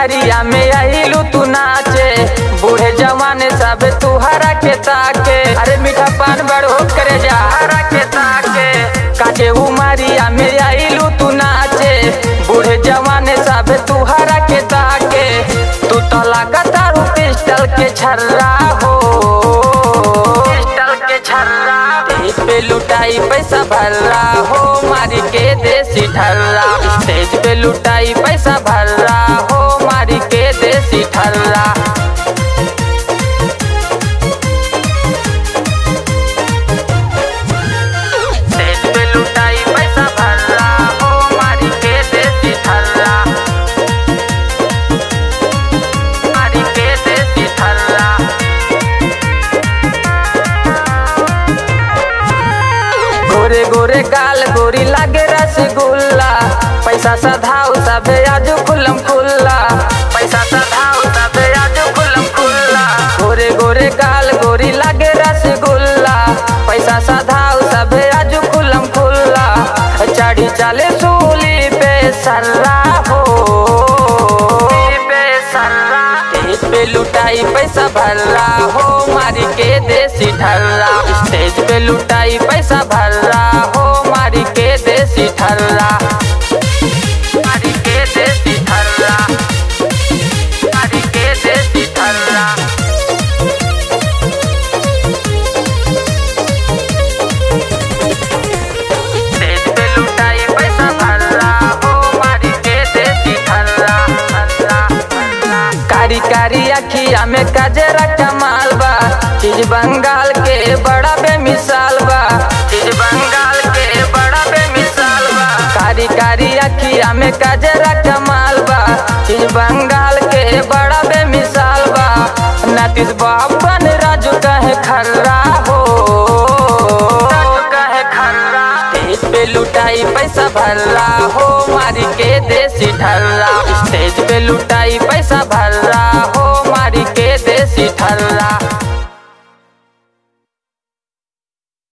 उमरिया में आइलू तू नाचे बूढ़े जवान सब तुहरा के ताके अरे मीठा पान बड़ो करे जा हरा के ताके काचे उमरिया में आइलू तू नाचे बूढ़े जवान सब तुहरा के ताके तू तो लगातार पिस्टल के छर्रा हो पिस्टल के छर्रा स्टेज पे लुटाई पैसा भर्रा हो मारी के देसी ठर्रा स्टेज पे लुटाई पैसा भर्रा हो मारी के देसी ठर्रा स्टेज पे लुटाई पैसा भर्रा हो मारी के देसी ठर्रा मारी के देसी ठर्रा गोरे गोरे गाल गोरी लागे रसगुल्ला पैसा सधाऊ सबे आज खुलम खुल्ला पैसा सधाऊ सबे आज खुलम खुल्ला गोरे गोरे गाल गोरी लागे रसगुल्ला पैसा सधाऊ सबे आज खुलम खुल्ला चढ़ी चले सूली पे सर्रा हो पे सर्रा स्टेज पे लुटाई पैसा भर्रा हो मारी के देसी ठर्रा स्टेज पे लुटाई पैसा भर्रा हो मारी के देसी ठर्रा मारी के देसी ठर्रा मारी के देसी ठर्रा स्टेज पे लुटाई पैसा भर्रा हो मारी के देसी ठर्रा ठर्रा ठर्रा कारी कारी अखिया में कजरा कमाल बा चीज बंगाल के बड़ा बेमिसाल बा चीज बंगाल के बड़ा बेमिसाल बा कारी कारी अखिया में कजरा कमाल बा चीज बंगाल के बड़ा बेमिसाल बा नतीश बाबन राजू कहे खर्रा हो राजू कहे खर्रा स्टेज पे लुटाई पैसा भर्रा हो मारी के देसी ठर्रा स्टेज पे लुटाई पैसा भर्रा